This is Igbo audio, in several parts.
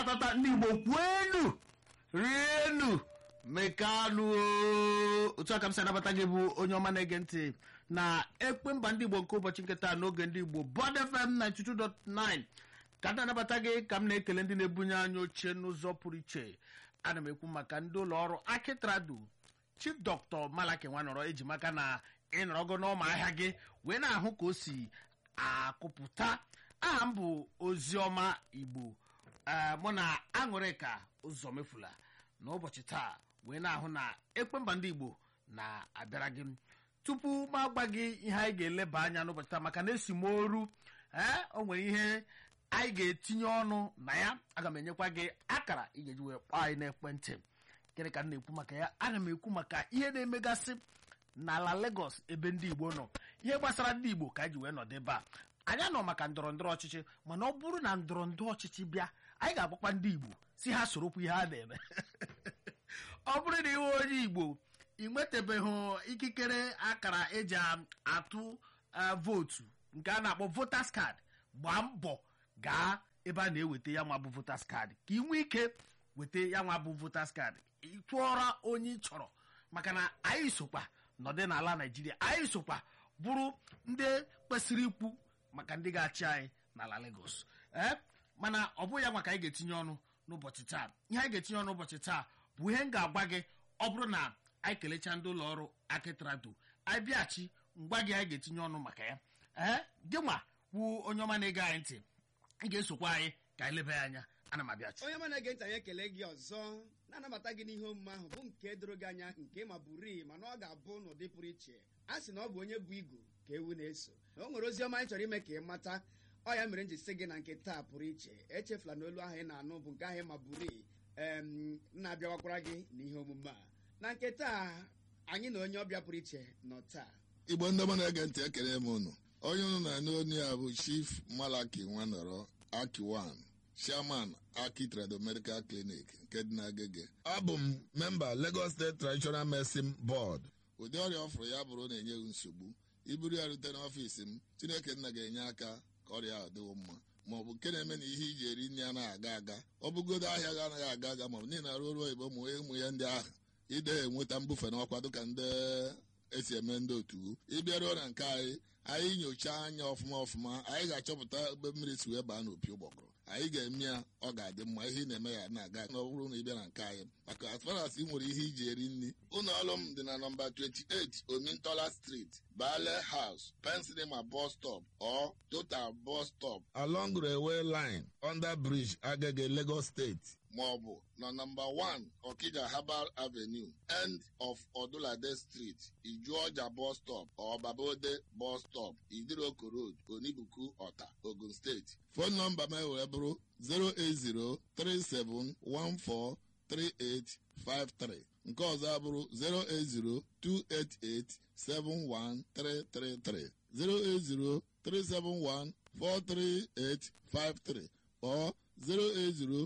tatata ndị igbo kwuenu rienu mekanụ otu aka m si anabata gị bụ onye ọma na-ege ntị na ekpe mba ndị igbo nke ụbọchị nketa n'oge ndị igbo Bond FM 92.9 ka m na-anabata gị ka m na-ekele ndị na-ebunye anya oche n'ụzọ pụrụ iche ana m ekwu maka ndị ụlọ ọrụ akitradu chief dr malaki nwanọrọ eji maka na ịnọrọgo n'ọma ahịa gị wee na-ahụ ka o si akụpụta aha m bụ oziọma igbo ee mụ na aṅụrịka ụzọ mefula n'ụbọchị taa wee na-ahụ na ekpemba ndị igbo na-abịara gị tupu m agba gị ihe anyị ga-eleba anya n'ụbọchị taa maka na esi m oru ee o nwere ihe anyị ga-etinye ọnụ na ya aga m enyekwa gị akara ị ga-eji wee kpọọ anyị n'ekwentị gịnị ka m na-ekwu maka ya ana m ekwu maka ihe na-emegasị n'ala Lagos ebe ndị Igbo nọ ihe gbasara ndị Igbo ka anyị ji wee nọdụ ebe a anyị nọ maka ndọrọ ndọrọ ọchịchị mana ọ bụrụ na ndọrọ ndọrọ ọchịchị bịa anyị ga-agbakwa ndị Igbo si ha sorokwu ihe a na-eme ọ bụrụ na iwe onye Igbo ị nwetabeghị ikikere akara eji atụ vootu nke a na-akpọ voters card gbaa mbọ gaa ebe a na-eweta ya nwa bụ voters card ka ị nwee ike weta ya nwa bụ voters card ị tụọra onye ị chọrọ maka na anyị sokwa nọdị n'ala Naijiria anyị sokwa bụrụ ndị kwesịrị ikwu maka ndị ga-achị anyị n'ala Lagos ee mana ọ bụghị ya nwa ka anyị ga-etinye ọnụ n'ụbọchị taa ihe anyị ga-etinye ọnụ n'ụbọchị taa bụ ihe m ga-agwa gị ọ bụrụ na anyị kelechaa ndị ụlọ ọrụ akitrado anyị bịachi ngwa gị anyị ga-etinye ọnụ maka ya ee gị nwa kwuo onye ọma na-ege anyị ntị ị ga-esokwa anyị ka anyị leba ya anya ana m abịachi onye ọma na-ege ntị anyị ekele gị ọzọ na-anabata gị n'ihe omume ahụ bụ nke doro gị anya nke ma bụrii mana ọ ga-abụ n'ụdị pụrụ iche a sị na ọ bụ onye bụ igu ka ewu na-eso na o nwere ozi ọma anyị chọrọ ime ka ị mata ọ ya mere m ji sị gị na nke taa pụrụ iche echefula na olu ahụ ị na-anụ bụ nke ahụ ma bụrii em na-abịawakwara gị n'ihe omume a na nke taa anyị na onye ọbịa pụrụ iche nọ taa igbo ndị ọma na-ege ntị ekele m unu onye unu na-anụ onye a bụ chief malaki nwanọrọ akiwan chairman aki trado medical clinic nke dị n'agege abụ m memba lagos state traditional medicine board ụdị ọrịa ọ fụrụ ya bụrụ na-enyeghị nsogbu iburu ya rute n'ọfiisi m chineke nna ga-enye aka ka ọrịa ahụ dịwo mma ma ọ bụ nke na-eme na ihe iji eri nri anaghị aga aga ọ bụgodo ahịa ga anaghị aga aga ma ọ bụ niile arụ ọrụ oyibo ụmụ ụmụ ya ndị ahụ ide enweta mbufe n'ọkwa dịka ndị esi eme ndị otu ịbịaruo na nke anyị anyị nyochaa anya ọfụma ọfụma anyị ga-achọpụta ebe mmiri si wee baa n'opi ụgbọgụrụ anyị ga-eme ya ọ ga-adị mma ihe ị na-eme ya na-aga na ọ bụrụ na ị bịa na nke anyị maka as far as ị nwere ihe iji eri nri ụlọ ọrụ m dị na nọmba 28 omintola street bale house pensilema bus stop or total bus stop along railway line under bridge agege lagos state maọbụ na nọmba 1 Okija Herbal Avenue end of Odulade Street Ijuọja bus stop or Babode bus stop Idiroko Road Onibuku Ọta Ogun State fon nọmba m wee bụrụ 08037143853 nke ọzọ abụrụ 08028871333 08037143853 or 080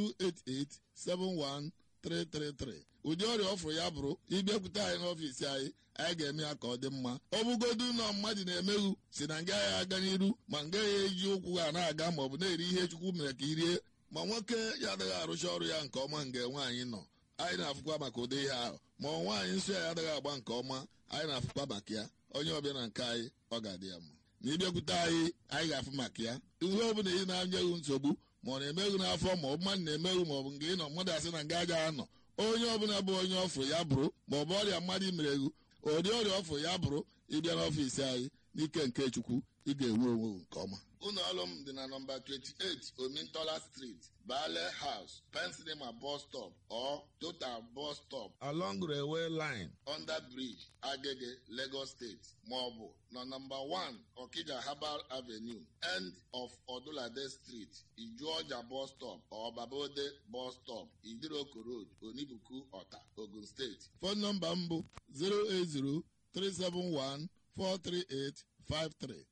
288-71333 ụdị ọrịa ọfụrụ ya bụrụ ịbịakwute anyị n'ọfiisi anyị anyị ga-eme ya ka ọ dị mma ọ bụgodu na mmadụ na-emeghu si na nga ya aga n'iru ma nga ya eji ụkwụ ha na-aga ma ọ bụ na-eri ihe chukwu mere ka irie ma nwoke ya adịghị arụcha ọrụ ya nke ọma nga nwaanyị nọ anyị na-afụkwa maka ụdị ihe ahụ ma ọ nwaanyị nsọ ya adịghị agba nke ọma anyị na-afụkwa maka ya onye ọbịa na nke anyị ọ ga-adị ya mma na ịbịakwute anyị anyị ga-afụ maka ya ihe ọ bụla ị na-anyeghị nsogbu ma ọ na-emeghu n'afọ ma ọ bụ mmadụ na-emeghu ma ọ bụ nke ị nọ mmadụ asị na nga agaghị anọ onye ọbụla bụ onye ọfụrụ ya bụrụ ma ọ bụ ọrịa mmadụ imereghu ụdị ọrịa ọfụrụ ya bụrụ ịbịa n'ọfiisi anyị n'ike nke chukwu ị ga-enwe onwe nke ọma ụlọ ọrụ m dị na nọmba 28 omintola street bale house pensilema bus stop or total bus stop along railway line under bridge agege lagos state maọbụ na nọmba 1 okija herbal avenue end of odulade street ijuọja bus stop or babode bus stop idiroko road onibuku ọta ogun steeti fon nọmba m bụ 080 371 43853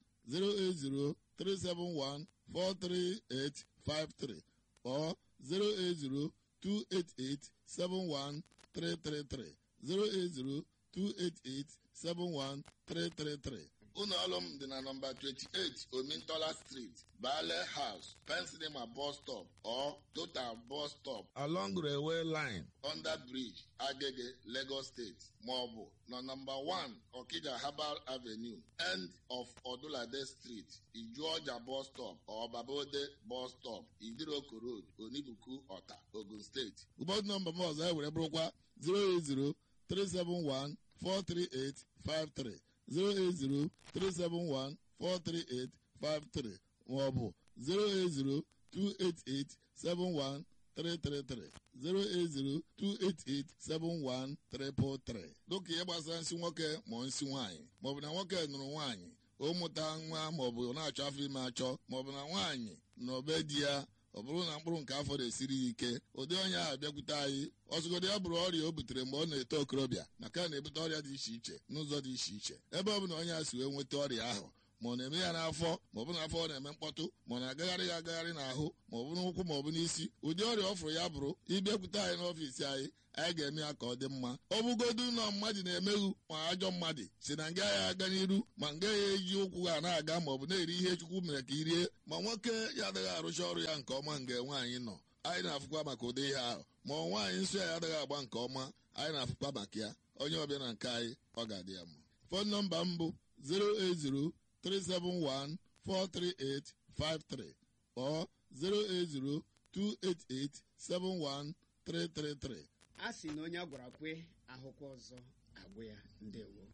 08037143853 or 08028871333 08028871333 ụlọ ọrụ m dị na nọmba 28 omintola street bale house pensinema bus stop or total bus stop along railway line under bridge agege lagos state maọbụ na nọmba 1 okija herbal avenue end of odulade street ijuọja bus stop or babode bus stop idiroko road onibuku ọta ogun steeti ụbọchị nọmba m ọzọ e were bụrụkwa 080 371 43853 08037143853 maọbụ 08028871333 08028871333 dịka ihe gbasara nsị nwoke ma nsị nwaanyị maọbụ na nwoke nụrụ nwaanyị o mụta nwa maọbụ na-achọ afọ ime achọ maọbụ na nwaanyị na obe di ya ọ bụrụ na mkpụrụ nke afọ na-esiri ya ike ụdị onye ahụ bịakwute anyị ọzụgodo ya bụrụ ọrịa o butere mgbe ọ na-eto okorobịa maka na na-ebute ọrịa dị iche iche n'ụzọ dị iche iche ebe ọ bụ na onye a si wee nweta ọrịa ahụ ma ọ na-eme ya n'afọ ma ọ bụ n'afọ ọ na-eme mkpọtụ ma ọ na-agagharị ya agagharị n'ahụ ma ọ bụ n'ụkwụ ma ọ bụ n'isi ụdị ọrịa ọ fụrụ ya bụrụ ịbịakwute anyị n'ọfiisi anyị anyị ga-eme ya ka ọ dị mma ọ bụgodu na mmadụ na-emeghu ma ajọ mmadụ si na nga ya aga n'iru ma nga ya eji ụkwụ ha na-aga ma ọ bụ na-eri ihe chukwu mere ka irie ma nwoke ya adịghị arụcha ọrụ ya nke ọma nga nwaanyị nọ anyị na-afụkwa maka ụdị ihe ahụ ma ọ nwaanyị nsọ ya adịghị agba nke ọma anyị na-afụkwa maka ya onye ọbịa na nke anyị ọ ga-adị ya mma fon nọmba m bụ 080 371 43853 or 080 288 71333 a sị na onye a gwara kwe ahụkwa ọzọ agwụ ya ndewo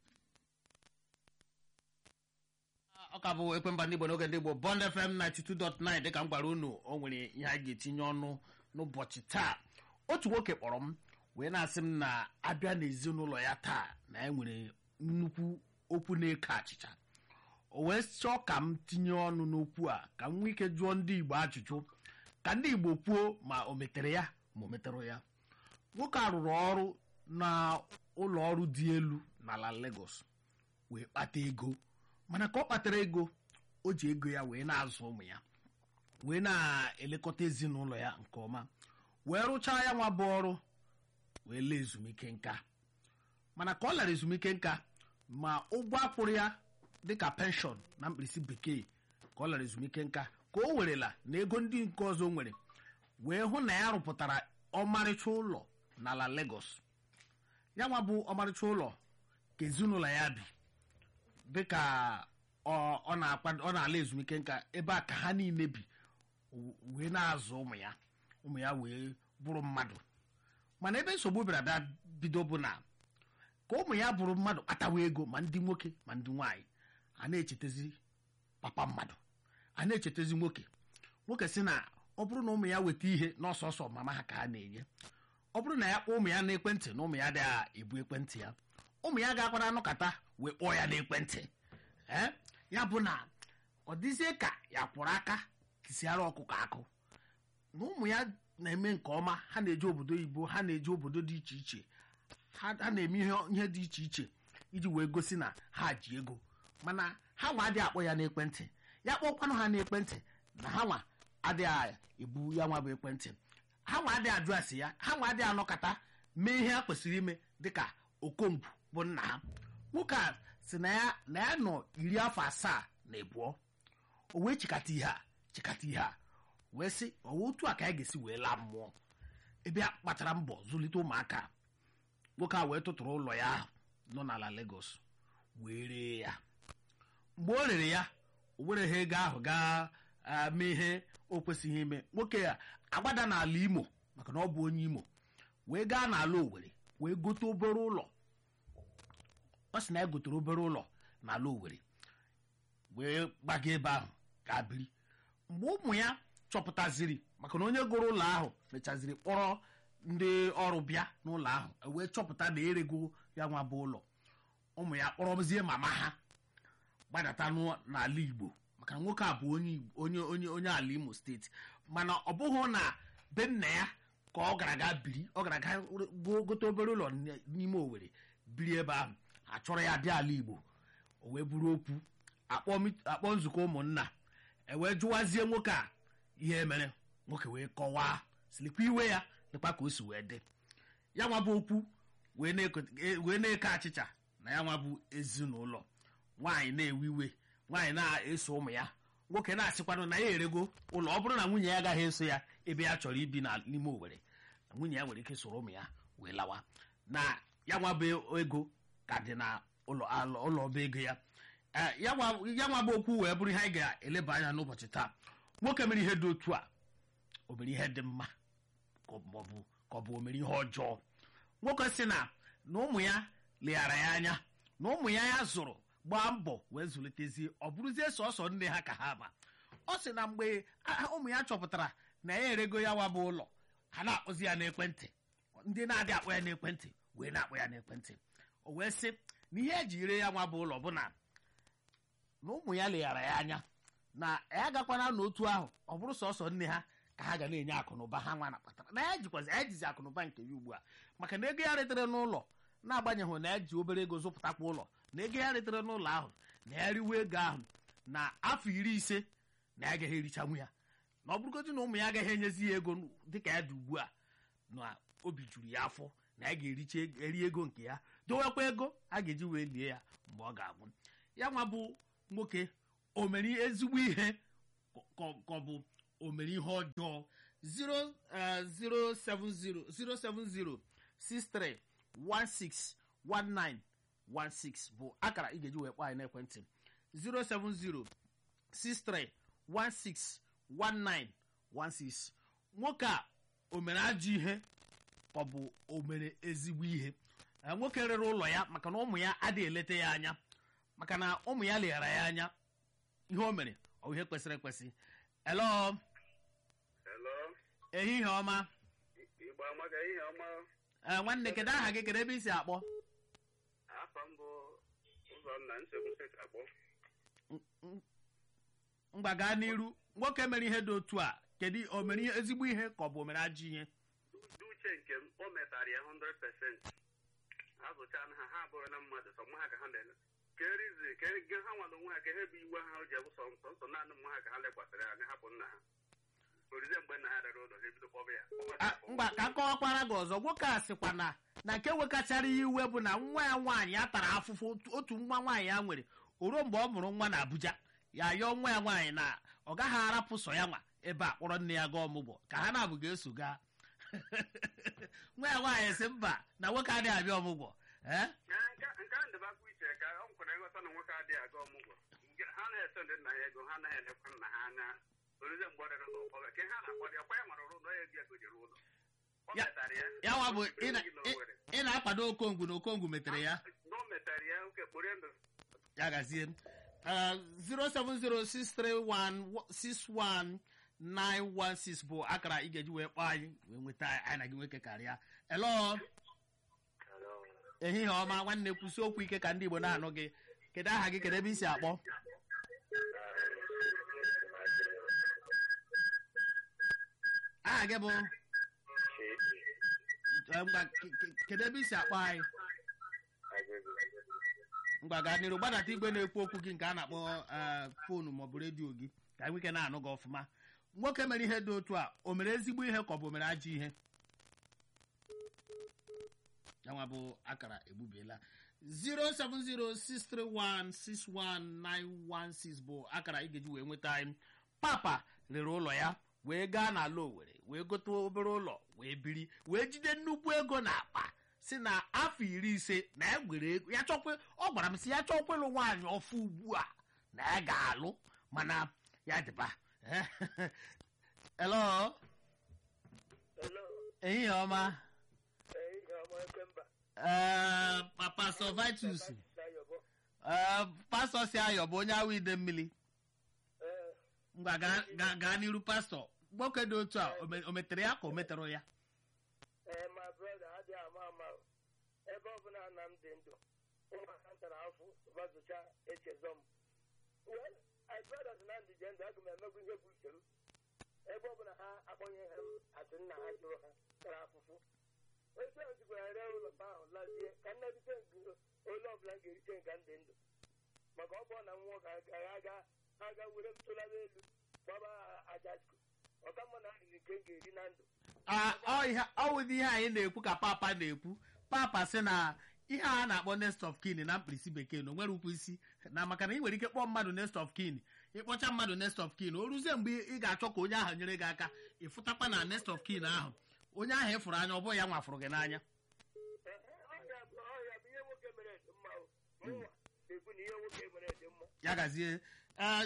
ọ ka bụ ekwemba ndị igbo n'oge ndị igbo bond fm 92.9 dịka m gwara unu o nwere ihe a ga-etinye ọnụ n'ụbọchị taa otu nwoke kpọrọ m wee na-asị m na abịa n'ezinụlọ ya taa na e nwere nnukwu okwu na-eke achịcha o wee chọọ ka m tinye ọnụ n'okwu a ka m nwee ike jụọ ndị igbo ajụjụ ka ndị igbo kwuo ma o metere ya ma o metere ya nwoke a rụrụ ọrụ na ụlọ ọrụ dị elu n'ala Lagos wee kpata ego mana ka ọ kpatara ego o ji ego ya wee na-azụ ụmụ ya wee na-elekọta ezinụlọ ya nke ọma wee rụchaa ya nwa bụ ọrụ wee lee ezumike nka mana ka ọ lara ezumike nka ma ụgwọ akwụrụ ya dịka penshọn na mkpirisi bekee ka ọ lara ezumike nka ka o werela na ego ndị nke ọzọ o nwere wee hụ na ya rụpụtara ọmarịcha ụlọ n'ala Lagos ya nwa bụ ọmarịcha ụlọ ka ezinụlọ ya bi dịka ọ ọ na-akwa- ọ na-ala ezumike nka ebe a ka ha niile bi wee na-azụ ụmụ ya ụmụ ya wee bụrụ mmadụ mana ebe nsogbu bịara bịa bido bụ na ka ụmụ ya bụrụ mmadụ kpatawa ego ma ndị nwoke ma ndị nwaanyị a na-echetezi papa mmadụ a na-echetezi nwoke nwoke sị na ọ bụrụ na ụmụ ya weta ihe n'ọsọsọ mama ha ka ha na-enye ọ bụrụ na ya kpọọ ụmụ ya n'ekwentị na ụmụ ya adịghị ebu ekwentị ya ụmụ ya ga-akwara anụkata wee kpọọ ya n'ekwentị ee ya bụ na ọ dịzie ka ya kwụrụ aka tisiara ọkụkọ akụ na ụmụ ya na-eme nke ọma ha na-eje obodo oyibo ha na-eje obodo dị iche iche ha ha na-eme ihe ihe dị iche iche iji wee gosi na ha ji ego mana ha nwa adịghị akpọ ya n'ekwentị ya kpọkwanụ ha n'ekwentị na ha nwa adịghị ebu ya nwa bụ ekwentị ha nwa adịghị ajụ asị ya ha nwa adịghị anọkọta mee ihe ha kwesịrị ime dịka okongwu bụ nna ha nwoke a si na ya na ya nọ iri afọ asaa na ebuo o wee chịkata ihe a chịkata ihe a wee sị ọwa otu a ka ya ga-esi wee laa mmụọ ebe a kpachara mbọ zụlite ụmụaka nwoke a wee tụtụrụ ụlọ ya ahụ nọ n'ala Lagos wee ree ya mgbe o rere ya o were ha ego ahụ gaa ah, mee ihe o kwesịghị ime nwoke a agbada n'ala Imo maka na ọ bụ onye Imo wee gaa n'ala Owerri wee gote obere ụlọ ọ sị na ya gotere obere ụlọ n'ala Owerri wee gbaga ebe ahụ gaa biri mgbe ụmụ ya chọpụtaziri maka na onye gụrụ ụlọ ahụ mechaziri kpọrọ ndị ọrụ bịa n'ụlọ ahụ e wee chọpụta na erego ya nwa bụ ụlọ ụmụ ya kpọrọzie mama ha gbadata n'ụ- n'ala Igbo maka na nwoke a bụ onye Igbo- onye onye onye ala Imo steeti mana ọ bụghị na be nna ya ka ọ gara aga biri ọ gara aga go- gote obere ụlọ n- n'ime Owerri biri ebe ahụ achọrọ ya dị ala Igbo o wee buru okwu akpọ mit- akpọ nzukọ ụmụnna e wee jụwazie nwoke a ihe mere nwoke wee kọwaa silikwa iwe ya dịkwa ka o si wee dị ya nwa bụ okwu wee na-eko- e- wee na-eke achịcha na ya nwa bụ ezinụlọ nwaanyị na-ewe iwe nwaanyị na-eso ụmụ ya nwoke na-asịkwanụ na ya erego ụlọ ọ bụrụ na nwunye ya agaghị eso ya ebe ya chọrọ ibi na n'ime owere nwunye ya nwere ike soro ụmụ ya wee lawa na ya nwa bụ ego ka dị na ụlọ alụ- ụlọ ọba ego ya Eh, ya nwa ya nwa bụ okwu wee bụrụ ihe anyị ga-eleba anya n'ụbọchị taa nwoke mere ihe dị otu a o mere ihe dị mma ka ọ bụ ka ọ bụ o mere ihe ọjọọ nwoke si na na ụmụ ya leghara ya anya na ụmụ ya ya zụrụ gbaa mbọ wee zụlitezie ọ bụrụzie sọsọ nne ha ka ha ma ọ sị na mgbe a- ụmụ ya chọpụtara na ya erego ya wabụ ụlọ ha na-akpọzi ya n'ekwentị ndị na-adị akpọ ya n'ekwentị wee na-akpọ ya n'ekwentị o wee sị na ihe eji ire ya nwa bụ ụlọ bụ na na ụmụ ya leghara ya anya na ya agakwana n'otu ahụ ọ bụrụ sọsọ nne ha ka ha ga na-enye akụnụba ha nwa na kpatara na ya jikwazi ya jizi akụnụba nke ya ugbu a maka na ego ya retere n'ụlọ na-agbanyeghị na ya ji obere ego zụpụtakwa ụlọ na ego ya retere n'ụlọ ahụ na ya riwe ego ahụ na afọ iri ise na ya agaghị erichanwu ya na ọ bụrụgodị na ụmụ ya agaghị enyezi ya ego dịka ya dị ugbu a na obi juru ya afọ na ya ga-ericha eri ego nke ya dowekwa ego a ga-eji wee lie ya mgbe ọ ga-anwụ ya nwa bụ nwoke o mere ezigbo ihe ka ọ- ka ọ bụ o mere ihe ọjọọ 0 eh, 070 070 63 16 1916 bụ akara ị ga-eji wee kpọọ anyị n'ekwentị 070 63 16 1916 nwoke a o mere ajọ ihe ka ọ bụ o mere ezigbo ihe Eh, nwoke rere ụlọ ya maka na ụmụ ya adịghị eleta ya anya maka na ụmụ ya leghara ya anya ihe o mere ọ bụ ihe kwesịrị ekwesị elo Hello, ehihie ọma Igbo amaga ihe ọma Eh, nwanne kedu aha gị kedu ebe i si akpọ afọ mbụ ụzọnna nsogbu ka akpọ mgba gaa n'iru nwoke mere ihe dị otu a kedu o mere ihe ezigbo ihe ka ọ bụ o mere ajọ ihe dị uche nke m o metara ya 100% azụcha ha ha abụrụ na mmadụ sọ nwa ha ka ha na-ele kerizi ke ha nwado onwe ha ka ha bụ iwe ha o ji abụ sọ nsọ nsọ naanị nwa ha ka ha lekwasịrị anya hapụ nna ha orize mgbe nna ha rere ụlọ ha ebido kpọba ya Ah, mgba ka akọwakwara gị ọzọ nwoke a sịkwa na na nke wekachara ya iwe bụ na nwa ya nwaanyị ya tara afụfụ otu- otu nwa nwaanyị ya nwere o ruo mgbe ọ mụrụ nwa na abuja ya yọọ nwa ya nwaanyị na ọ gaghị arapụ sọ ya nwa ebe a kpọrọ nne ya gaa ọmụgwọ ka ha na-abụ ga-eso gaa nwa ya nwaanyị sị mba na nwoke adịghị abịa ọmụgwọ ee nke nke a ndebakwa iche ka ọ nkwere nghọta na nwoke adịghị aga ọmụgwọ Nke- ha na-ese ndị nna ya ego ha anaghị elekwa nna ha anya orize mgbe ọ rere ụlọ kpọba ka ha na-akpọ ya kwa ya nwere ụlọ ya ego ya gojere ụlọ o Ya- metara ya ya nwa bụ ị na- Enweghị na o ị- nwere. ị na-akwado okongwu na okongwu metere ya na o metara ya oke kpụrụ ndụ ya gazie m 07063161916 bụ akara ị ga-eji wee kpọọ anyị wee nweta anyị na gị nwoke karịa elo ehihie ọma nwanne kwụsị okwu ike ka ndị igbo na-anụ gị kedu aha gị kedu ebe i si akpọ aha gị bụ eh, ngwa, ke- ke- kedu ebe i si akpọ anyị ngwa gaa n'iru gbadata igwe na-ekwu okwu gị nke a na-akpọ eh, foonu maọbụ redio gị ka anyị nwike na-anụ gị ọfụma nwoke mere ihe dị otu a o mere ezigbo ihe ka ọ bụ o mere ajọ ihe yanwa bụ akara egbubiela 07063161916 bụ akara ị ga-eji wee nweta anyị papa rere ụlọ ya wee gaa n'ala owere wee gote obere ụlọ wee biri wee jide nnukwu ego na akpa si na afọ iri ise na ya gwere ego ya chọkwe ọ gwara m si ya chọkwa ịlụ nwaanyị ọfụ ugbu a na ya ga-alụ mana ya dịba elo ehihie ọma ee pastọ vitus ee pastọ si ayọ bụ onye awụ ide mmiri ngwa gaa- gaa gaa n'iru pastọ nwoke dị otu a o me- o metere ya ka o metere ya ee ma brọda adịghị ama ama o. ebe ọbụla nna m dị ndụ ụmụaka ntara afọ bazụcha echezọ m Well, my brothers na ndị je ndụ aga m emegbu ihe bụ ucheru ebe ọbụla ha akpọnyeghị m atụ nna ha jụrụ ha tara afụfụ otu o jikwara ree ụlọ ahụ lazie ka nne rite nguro ole ọbụla m ga-erite nka ndị ndụ maka ọ bụrụ na nwa nwoke agaghị aga aga were m tụlaba elu gbaba ajajku ọka mma na arịrị nke m ga-eri na ndụ Ah, ọ ihe- ọ wụdị ihe anyị na-ekwu ka papa na-ekwu papa sị na ihe a na-akpọ nest of kin na mkpirisi bekee na o nwere ụkwụ isi na maka na ị nwere ike kpọọ mmadụ nest of kin ịkpọcha mmadụ nest of kin o ruzie mgbe ị ga-achọ ka onye ahụ nyere gị aka ịfụtakwa na nest of kin ahụ onye ahụ ịfụrụ anya ọ bụghị ya nwafụrụ gị n'anya ọhịa bụ ọhịa bụ ihe nwoke mere dị mma o. mụnwa na-ekwu na ihe nwoke mere dị mma ya gazie eh,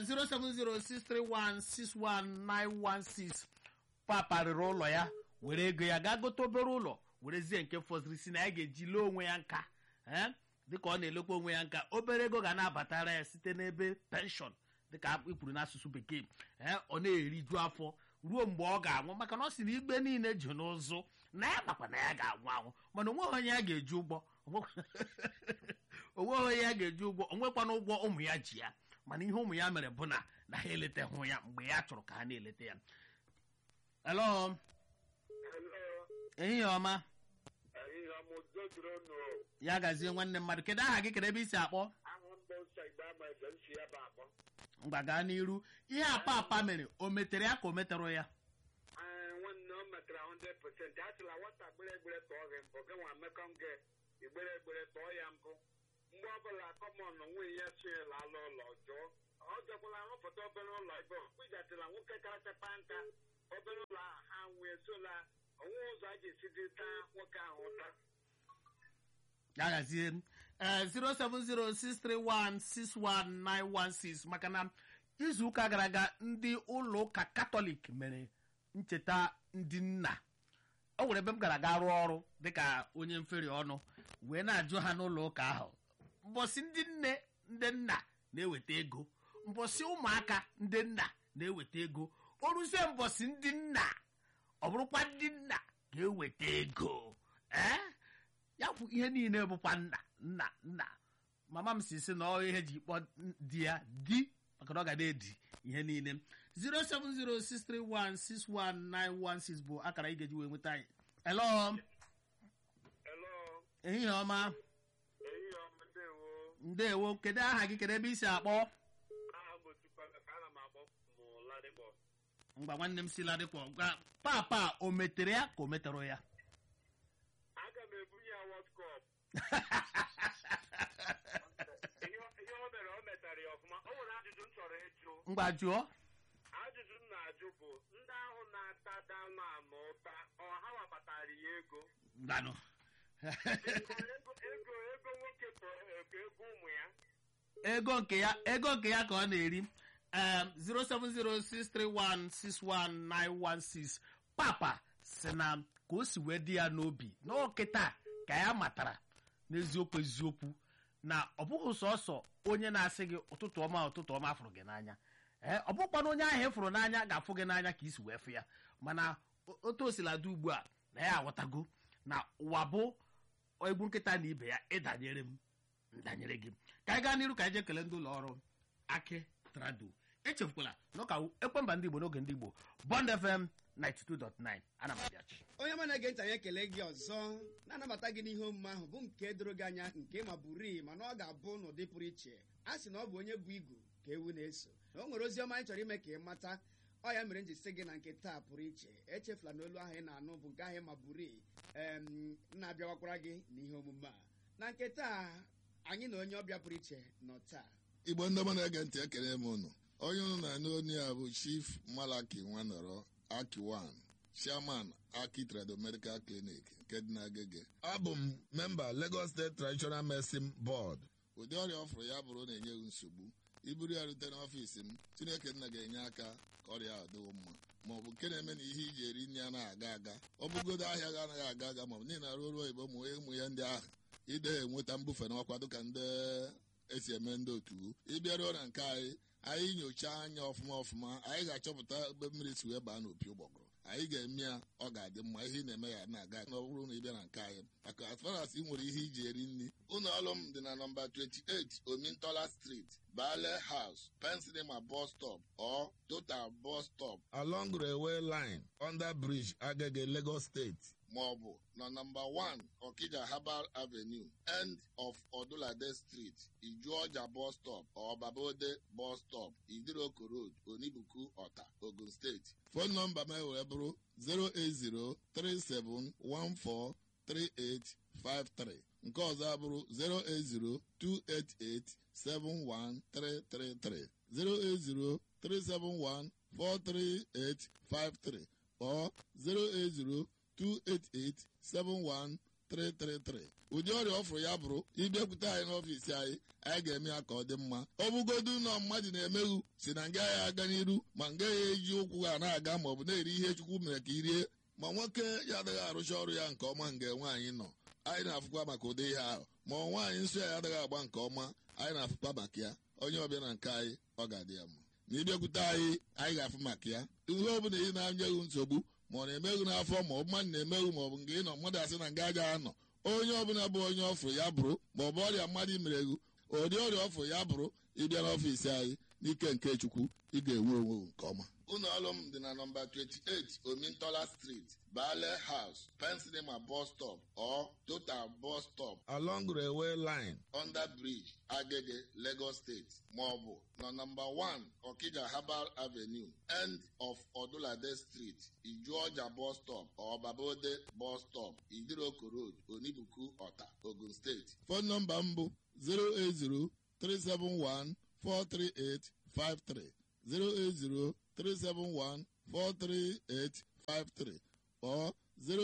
07063161916 papa rịrị ụlọ ya were ego ya gaa gote obere ụlọ werezie nke fọziri si na ya ga-eji lee onwe ya nka eh, dịka ọ na-elekwa onwe ya nka obere ego ga na-abatara ya site n'ebe penshọn dịka ikwuru n'asụsụ bekee eh, ọ na-eriju afọ ruo mgbe ọ ga-anwụ maka na ọ si na igbe niile ji n'ụzụ na ya makwa na ya ga-anwụ anwụ mana onweghị onye ya ga-eji ụgbọ onweghị onye ya ga-eji ụgwọ onwekwana ụgwọ ụmụ ya ji ya mana ihe ụmụ ya mere bụ na na ha eletaghị ya mgbe ya chọrọ ka ha na-eleta ya elo ehihie ọma ihe ọmụdo jụrụ unu ya gazie nwanne mmadụ kedu aha gị kedu ebe isi akpọ ahụ mbụ nsọ igbe ama ebe m si ya bụ akpọ mgba gaa n'iru ihe apa apa mere o metere ya ka o meterụ ya Ee, nwanne o metara 100% a sịla nwata gbere egbere tọọ gị mbụ gị nwa mmekọ gị igbere egbere tọọ ya mbụ mgbe ọbụla kọmọn nwunye ya sonyela ala ụlọ jụọ ọ jọkwala rụpụta obere ụlọ ebe kpụjatịla nwoke karachapa nka obere ụlọ ahụ ha nwee sola onwe ụzọ a ga-esi dị taa nwoke ahụ ụta ya gazie ee 07063161916 maka na izu ụka gara aga ndị ụlọ ụka katọlik mere ncheta ndị nna o nwere ebe m gara aga rụọ ọrụ dịka onye mferi ọnụ wee na-ajụ ha n'ụlọ ụka ahụ mbọsị ndị nne ndị nna na-eweta ego mbọsị ụmụaka ndị nna na-eweta ego o ruzie mbọsị ndị nna ọ bụrụkwa ndị nna ga-eweta ego ee ya bụ ihe niile bụkwa nna nna nna mama m si si na ọ ihe ji kpọ di ya di maka na ọ ga na-edi ihe niile 07063161916 bụ akara ị ga-eji wee nweta anyị elo elo ehihie ọma ehihie ọma ndewo ndewo kedu aha gị kedu ebe i si akpọ aha m otukwala ka ana m akpọ mụ ladịkpọ mgba nwanne m si ladịkpọ gwa papa o metere ya ka o metere ya aga m ebunye ya wọt kọp ihe ihe o mere o metara ya ọfụma o nwere ajụjụ m chọrọ ịjụ mgba jụọ ajụjụ m na-ajụ bụ ndị ahụ na-ata danụ anụ ụta ọ ha wabatara ya ego ngwanụ ego ego ego nwoke tọrọ ego ego ụmụ ya ego nke ya ego nke ya ka ọ na-eri em, 07063161916 papa si na ka o si wee dị ya n'obi n'okịta ka ya matara n'eziokwu eziokwu na ọ bụghị sọsọ onye na-asị gị ụtụtụ ọma ụtụtụ ọma fụrụ gị n'anya ee ọ bụkwana onye ahụ ịfụrụ n'anya ga-afụ gị n'anya ka isi wee fụ ya mana o- otu o sila dị ugbu a na ya aghọtago na ụwa bụ egwu nkịta na ibe ya ịdanyere m ndanyere gị ka anyị gaa n'iru ka anyị jee kelee ndị ụlọ ọrụ aki trado echefukwala na ụka ekwemba ndị igbo n'oge ndị igbo bond fm 92.9 ana m abịachi onye ọma na-ege ntị anyị ekele gị ọzọ na-anabata gị n'ihe omume ahụ bụ nke doro gị anya nke ma bụrii mana ọ ga-abụ n'ụdị pụrụ iche a sị na ọ bụ onye bụ igu ka ewu na-eso na o nwere ozi ọma anyị chọrọ ime ka ị mata ọ ya mere m ji sị gị na nke taa pụrụ iche echefula na olu ahụ ị na-anụ bụ nke ahụ ma bụrii em na-abịawakwara gị n'ihe omume a na nke taa anyị na onye ọbịa pụrụ iche nọ taa igbo ndị ọma na-ege ntị ekele m unu onye unu na-anụ onye a bụ chief malaki nwanọrọ akiwan chairman aki trado medical clinic nke dị n'agege abụ m memba lagos state traditional medicine board ụdị ọrịa ọ fụrụ ya bụrụ na-enyeghị nsogbu iburu ya rute n'ọfiisi m chineke nna ga-enye aka ka ọrịa a dịwo mma ma ọ bụ nke na-eme na ihe iji eri nri anaghị aga aga ọ bụgodo ahịa ga anaghị aga aga ma ọ bụ niile arụ ọrụ oyibo ụmụ ụmụ ya ndị ahụ ide enweta mbufe n'ọkwa dịka ndị esi eme ndị otu ịbịaruo na nke anyị anyị nyochaa anya ọfụma ọfụma anyị ga-achọpụta ebe mmiri si wee baa n'opi ụgbọgụrụ anyị ga-eme ya ọ ga-adị mma ihe ị na-eme ya na-aga na ọ bụrụ na ị bịa na nke anyị maka as far as ị nwere ihe iji eri nri ụlọ ọrụ m dị na nọmba 28 omintola street bale house pensinema bus stop or total bus stop along railway line under bridge agege lagos state maọbụ na nọmba 1 Okija Herbal Avenue end of Odulade Street Ijuọja bus stop or Babode bus stop Idiroko Road Onibuku Ọta Ogun State fon nọmba m wee bụrụ 08037143853 nke ọzọ abụrụ 08028871333 08037143853 or 08028871333 ụdị ọrịa ọfụrụ ya bụrụ ịbịakwute anyị n'ọfiisi anyị anyị ga-eme ya ka ọ dị mma ọ bụgodu na mmadụ na-emeghu si na nga ya aga n'iru ma nga ya eji ụkwụ ha na-aga ma ọ bụ na-eri ihe chukwu mere ka i rie ma nwoke ya adịghị arụcha ọrụ ya nke ọma nga nwaanyị nọ anyị na-afụkwa maka ụdị ihe ahụ ma ọ nwaanyị nsọ ya adịghị agba nke ọma anyị na-afụkwa maka ya onye ọbịa na nke anyị ọ ga-adị ya mma na ịbịakwute anyị anyị ga-afụ maka ya ihe ọ bụla ị na-anyeghị nsogbu ma ọ na-emeghu n'afọ ma ọ bụ mmadụ na-emeghu ma ọ bụ nke ị nọ mmadụ asị na nga aja anọ onye ọbụla bụ onye ọfụrụ ya bụrụ ma ọ bụ ọrịa mmadụ imereghu ụdị ọrịa ọfụrụ ya bụrụ ịbịa n'ọfiisi anyị n'ike nke chukwu ị ga-enwe onwe nke ọma ụlọ ọrụ m dị na nọmba 28 omintola street bale house pensinema bus stop or total bus stop along railway line under bridge agege lagos state maọbụ na nọmba 1 okija herbal avenue end of odulade street ijuọja bus stop or babode bus stop idiroko road onibuku ọta ogun steeti fon nọmba m bụ 080 371 43853 08037143853 or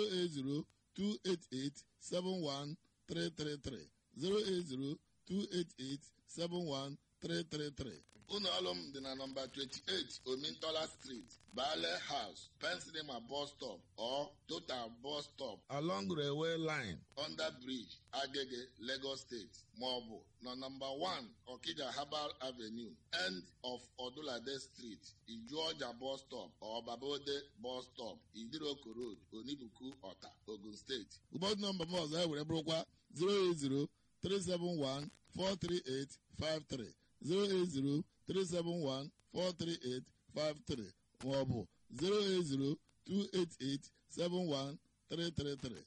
08028871333 08028871333 ụlọ ọrụ m dị na nọmba 28 omintola street bale house pensinema bus stop or total bus stop along railway line under bridge agege lagos state maọbụ na nọmba 1 okija herbal avenue end of odulade street ijuọja bus stop or babode bus stop idiroko road onibuku ọta ogun steeti ụbọchị nọmba m ọzọ ewere bụrụkwa 080 371 43853 080 371-43853 maọbụ 08028871333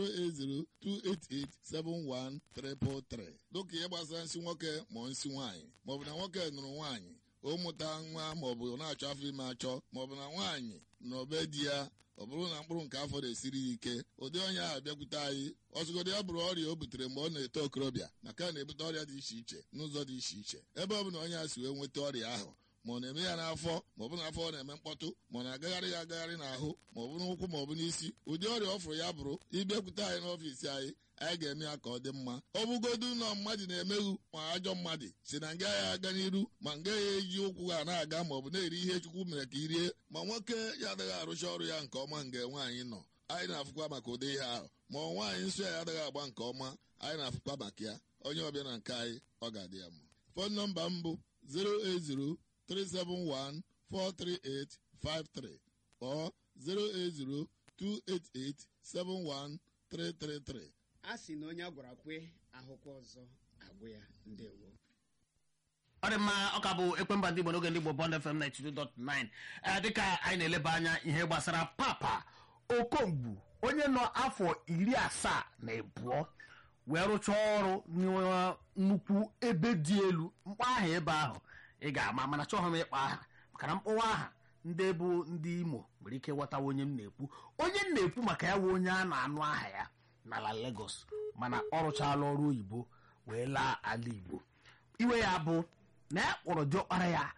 08028871333 dịka ihe gbasara nsị nwoke ma nsị nwaanyị maọbụ na nwoke nụrụ nwaanyị o mụta nwa maọbụ na-achọ afọ ime achọ maọbụ na nwaanyị na obe di ya ọ bụrụ na mkpụrụ nke afọ na-esiri ya ike ụdị onye ahụ bịakwute anyị ọzụgodo ya bụrụ ọrịa o butere mgbe ọ na-eto okorobịa maka na na-ebute ọrịa dị iche iche n'ụzọ dị iche iche ebe ọ bụ na onye a si wee nweta ọrịa ahụ ma ọ na-eme ya n'afọ ma ọ bụ n'afọ ọ na-eme mkpọtụ ma ọ na-agagharị ya agagharị n'ahụ ma ọ bụ n'ụkwụ ma ọ bụ n'isi ụdị ọrịa ọ fụrụ ya bụrụ ịbịakwute anyị n'ọfiisi anyị anyị ga-eme ya ka ọ dị mma ọ bụgodu ụlọ mmadụ na-emeghu ma ajọ mmadụ si na nga ya aga n'iru ma nga ya eji ụkwụ ha na-aga ma ọ bụ na-eri ihe chukwu mere ka i rie ma nwoke ya adịghị arụcha ọrụ ya nke ọma nga nwaanyị nọ anyị na-afụkwa maka ụdị ihe ahụ ma ọ nwaanyị nsọ ya adịghị agba nke ọma anyị na-afụkwa maka ya onye ọbịa na nke anyị ọ ga-adị ya mma fon nọmba m bụ 080 371 43853 or 080 288 71333 a sị na onye a gwara kwe ahụkwa ọzọ agwụ ya ndewo ọ dị mma ọ ka bụ ekwemba ndị igbo n'oge ndị igbo bond fm 92.9 ee dịka anyị na-eleba anya ihe gbasara papa okongbu onye nọ afọ iri asaa na abụọ wee rụchaa ọrụ na nnukwu ebe dị elu mkpọ aha ebe ahụ ị ga-ama mana chọghị m ịkpọ aha maka na mkpọwa aha ndị bụ ndị imo nwere ike ghọtawa onye m na-ekwu onye m na-ekwu maka ya wụ onye a na-anụ aha ya n'ala Lagos mana ọ rụchaala ọrụ oyibo wee laa ala igbo iwe ya bụ na ya kpọrọ diọkpara ya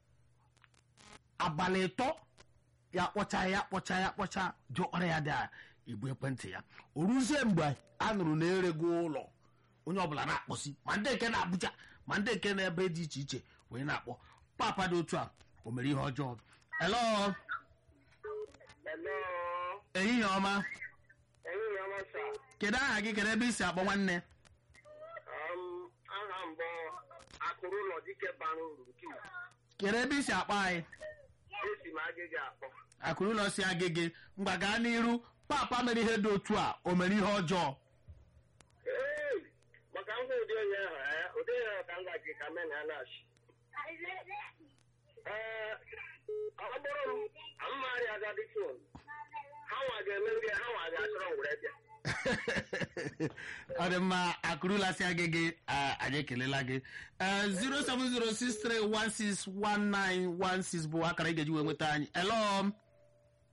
abalị ịtọ ya kpọcha ya kpọcha ya kpọcha diọkpara ya dị igbu ekwentị ya o ruzie mgbe a nụrụ na erego ụlọ onye ọbụla na-akpọsi ma ndị nke na-abụja ma ndị nke na-ebe dị iche iche wee na-akpọ papa dị otu a o mere ihe ọjọọ elo Hello. ehihie ọma Ehihie ọma sa. kedu aha gị kedu ebe i si akpọ nwanne Um, aha mbụ akụrụ ụlọ dike bara uru nke ukwuu. kedu ebe i si akpọ anyị esi m agịga akpọ. akụrụ ụlọ si agịgị mgba gaa n'iru papa mere ihe dị otu a o mere ihe ọjọọ Ee, maka ngwa ụdị onye ahụ eh, ụdị onye ahụ ka m gaji ka men ha na-achị. Ee, ọ bụrụ m mmarị agadi fon ha nwa ga-eme nge ha nwa ga-achọrọ m were bịa ọ dị mma akụrụla si agịgị ah, anyị ekelela gị Eh, 07063161916 bụ akara ị ga-eji wee nweta anyị elo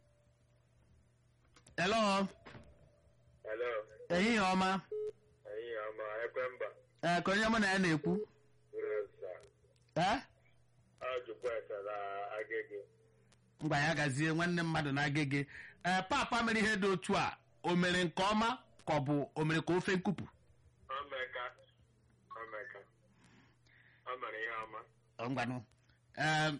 elo Hello. ehihie ọma Ehihie ma ekwemba ee ka onye mụ na ya na-ekwu resa ee ajụkwa esara agịgị ngwa ya gazie nwanne mmadụ na-aga gị ee papa mere ihe dị otu a o mere nke ọma ka ọ bụ o mere ka ofe nkupu omeka omeka o mere ihe ọma ngwanụ em,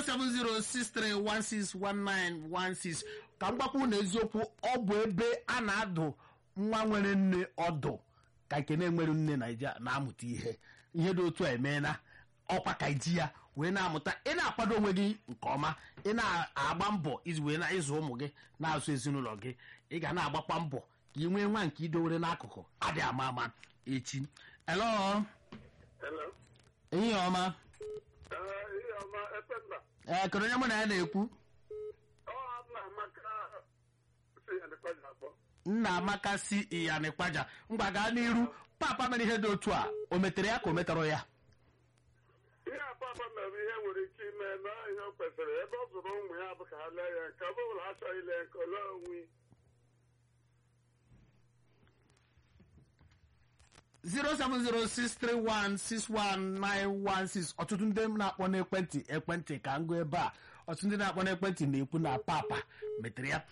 07063161916 ka m gwakwu na eziokwu ọ bụ ebe a na-adụ nwa nwere nne ọdụ ka nke na-enwere nne naija na-amụta ihe ihe dị otu a emeela ọkwa ka iji ya wee na-amụta ị na-akwado onwe gị nke ọma ị na-agba mbọ iji wee na ịzụ ụmụ gị na-azụ ezinụlọ gị ị ga na-agbakwa mbọ ka ị nwee nwa nke idowere n'akụkụ adị ama ama echi elo hello ehihie ọma ee ihe ọma ekwemba ee kedu onye mụ na ya na-ekwu ọ na amaka si ya dịkwa ji akpọ nna amaka si iyanikpaja ngwa gaa n'iru papa mere ihe dị otu a o metere ya ka o metarọ ya ihe apapa mere ihe nwere ike ime na ihe o kwesịrị ebe ọ zụrụ ụmụ ya bụ ka ha lee ya nke ọ bụla ha chọghị ile nke ole onwe 07063161916 ọtụtụ ndị na-akpọ n'ekwentị ekwentị ka ngụ ebe a ọtụtụ ndị na-akpọ n'ekwentị na-ekwu na papa metere ya